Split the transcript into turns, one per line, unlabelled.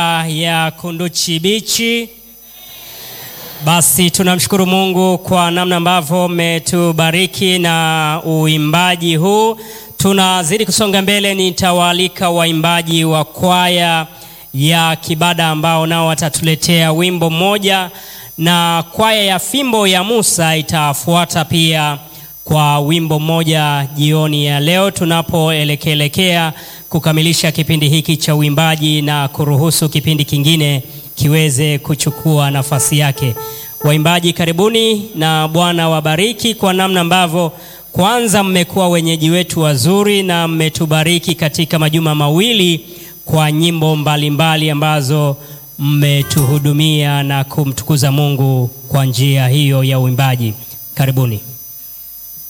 ya Kunduchi Bichi. Basi tunamshukuru Mungu kwa namna ambavyo umetubariki na uimbaji huu. Tunazidi kusonga mbele, nitawaalika waimbaji wa kwaya ya Kibada ambao nao watatuletea wimbo mmoja, na kwaya ya Fimbo ya Musa itafuata pia kwa wimbo mmoja jioni ya leo tunapoelekelekea kukamilisha kipindi hiki cha uimbaji na kuruhusu kipindi kingine kiweze kuchukua nafasi yake. Waimbaji karibuni, na Bwana wabariki kwa namna ambavyo kwanza mmekuwa wenyeji wetu wazuri na mmetubariki katika majuma mawili kwa nyimbo mbalimbali mbali ambazo mmetuhudumia na kumtukuza Mungu kwa njia hiyo ya uimbaji. Karibuni.